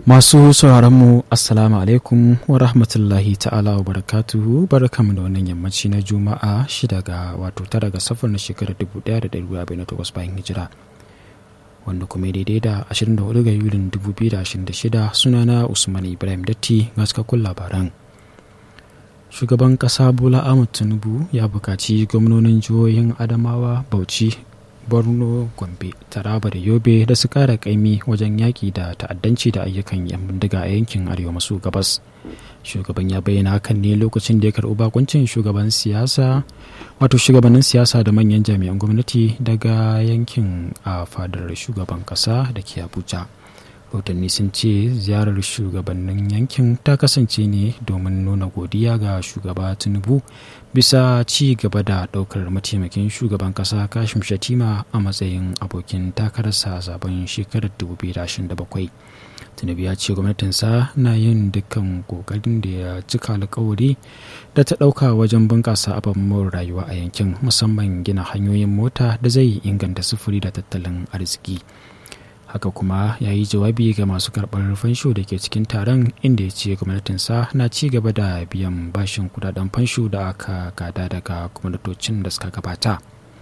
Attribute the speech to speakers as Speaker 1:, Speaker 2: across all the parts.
Speaker 1: Masu sauraronmu Assalamu alaikum wa rahmatullahi ta'ala wa barakatuhu barkamu da wannan yammaci na Juma'a shida ga wato tara ga safar na shekarar 1448 bayan hijira. Wanda kuma daidai da 24 ga Yulin 2026 sunana Usman Ibrahim Datti ga cikakkun labaran. Shugaban ƙasa Bola Ahmed Tinubu ya buƙaci gwamnonin jihohin Adamawa, Bauchi, borno gombe taraba da yobe da su kara kaimi wajen yaƙi da ta'addanci da ayyukan yan bindiga a yankin arewa maso gabas shugaban ya bayyana hakan ne lokacin da ya karɓi bakuncin shugaban siyasa wato shugabannin siyasa da manyan jami'an gwamnati daga yankin a fadar shugaban ƙasa da ke abuja rahotanni sun ce ziyarar shugabannin yankin ta kasance ne domin nuna godiya ga shugaba tinubu bisa ci gaba da ɗaukar mataimakin shugaban ƙasa kashim shatima a matsayin abokin takararsa a zaben shekarar 2027 tinubu ya ce gwamnatinsa na yin dukkan kokarin da ya cika alkawari da ta ɗauka wajen bunƙasa ababen rayuwa a yankin musamman gina hanyoyin mota da zai inganta sufuri da tattalin arziki haka kuma ya yi jawabi ga masu karɓar fansho da ke cikin taron inda ya ce gwamnatinsa na ci gaba da biyan bashin kudaden fansho da aka gada daga gwamnatocin da suka gabata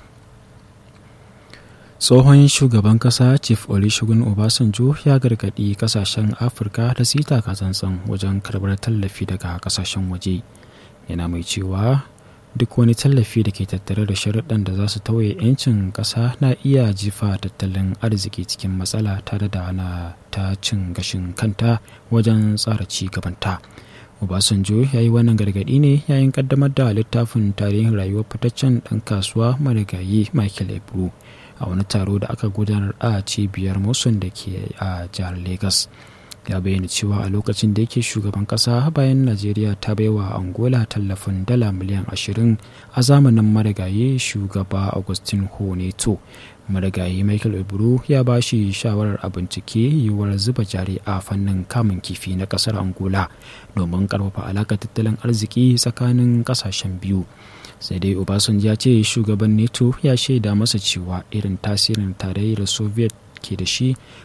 Speaker 1: tsohon shugaban kasa chief olusegun obasanjo ya gargaɗi kasashen afirka da su yi takatsantsan wajen karɓar tallafi daga kasashen waje yana mai cewa duk wani tallafi da ke tattare da sharuɗan da za su tauye 'yancin ƙasa na iya jifa tattalin arziki cikin matsala tare da ana ta cin gashin kanta wajen tsara ci gabanta obasanjo ya yi wannan gargaɗi ne yayin ƙaddamar da littafin tarihin rayuwar fitaccen ɗan kasuwa marigayi michael ebru a wani taro da aka gudanar a cibiyar mosun da ke a jihar lagos ya bayyana cewa a lokacin da yake shugaban kasa bayan najeriya ta baiwa angola tallafin dala miliyan 20 a zamanin marigayi shugaba augustin honeto marigayi michael eburu ya ba shi shawarar a bincike yiwuwar zuba jari a fannin kamun kifi na kasar angola domin karfafa alakar tattalin arziki tsakanin kasashen biyu sai dai obasanjo ya ce shugaban neto ya shaida masa cewa irin tasirin tarayyar soviet ke da shi